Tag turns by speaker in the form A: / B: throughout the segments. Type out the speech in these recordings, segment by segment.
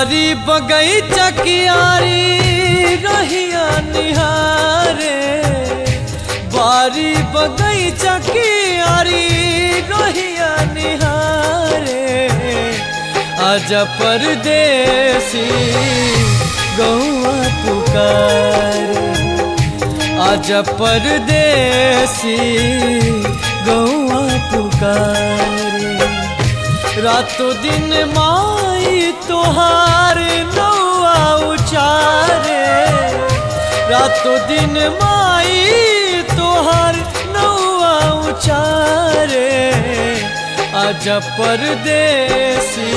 A: बारी बगैचा कियारी रहिया निहारे बारी बगैचा कियारी रहिया निहारे आज परदेसी गौआ पुकारे आज परदेसी गौआ पुकारे रातों दिन माई तोहार नौआ उचारे रातों दिन माई तोहार नौआ उचारे आज परदेसी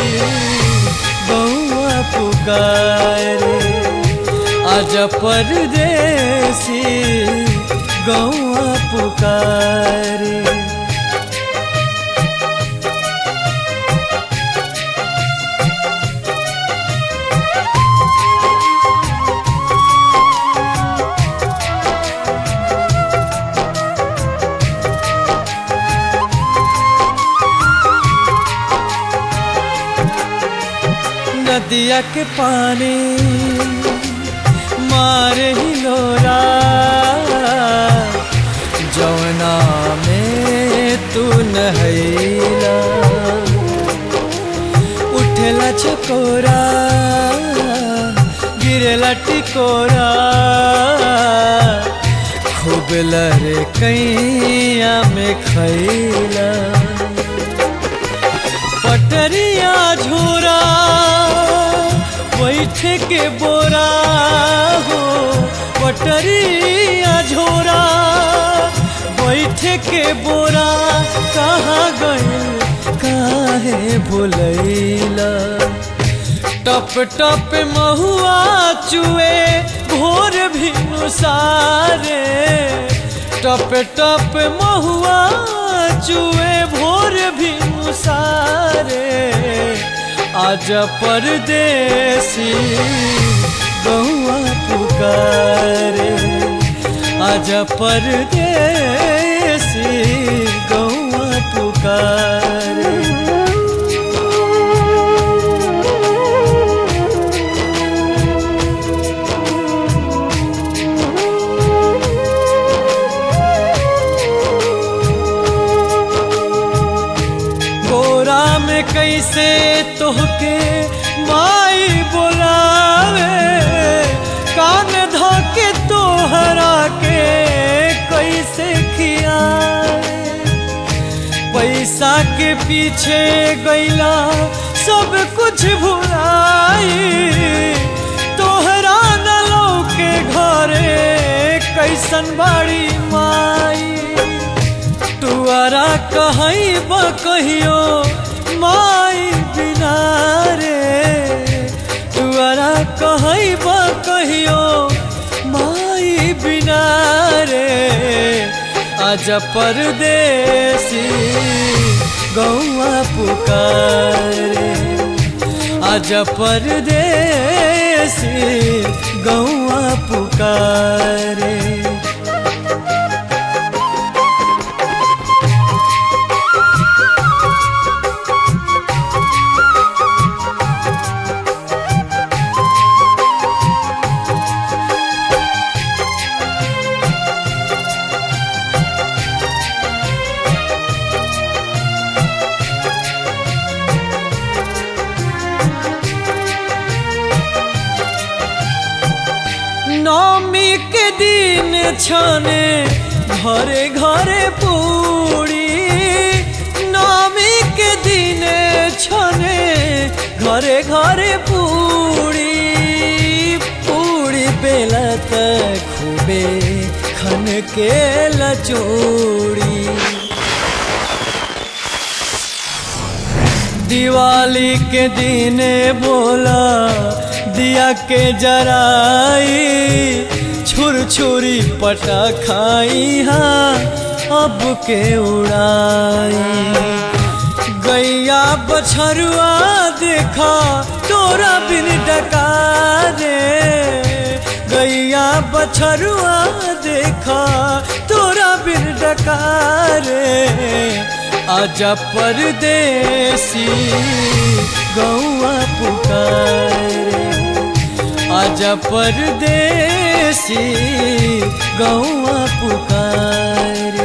A: गौआ पुकारे आज परदेसी गौआ पुकारे नदिया के पानी मारे ही लोरा जौना में तू नहैला उठेला चकोरा गिरेला टिकोरा खूब लरे कैया में खैला पटरिया झोरा बैठ के बोरा हो पटरिया झोरा बैठ के बोरा कहाँ गइल काहे भुलैला टप टप महुआ चुए भोर भी सारे टप टप महुआ चुए भोर भी सारे आज परदेसी गौआ पुकारे आज परदेसी गौआ पुकारे गोरा में कैसे तोहके माई बोलावे कान धोके तोहरा के कैसे खियावे पैसा के पीछे गैला सब कुछ भुलाई तोहरा न के घरे कैसन बाड़ी माई तुअरा कहई कहियो माई बिना रे तुअरा कहई कहियो माई बिना रे आज परदेसी गौआ पुकारे आज परदेसी गौआ पुकारे नौमी के दिन छने घरे घरे पूरी नौमी के दिन छने घरे घरे पूरी पूरी बेला तक खूबे खन के लचोड़ी दिवाली के दिन बोला दिया के जराई छुर छुरी पटा खाई हाँ अब के उड़ाई गैया बछरुआ देखा तोरा बिन डका रे गैया बछरुआ देखा तोरा बिन डका रे आजा परदेसी गौआ पुकारे आजा परदेसी गौआ पुकारे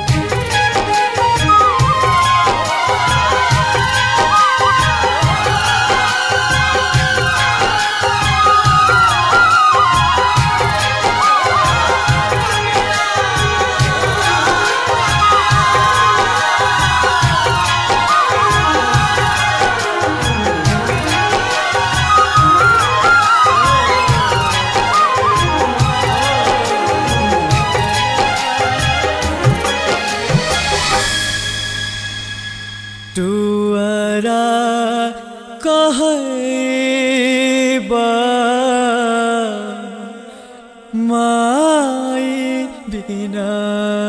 A: टुअरा कहबा माई बिना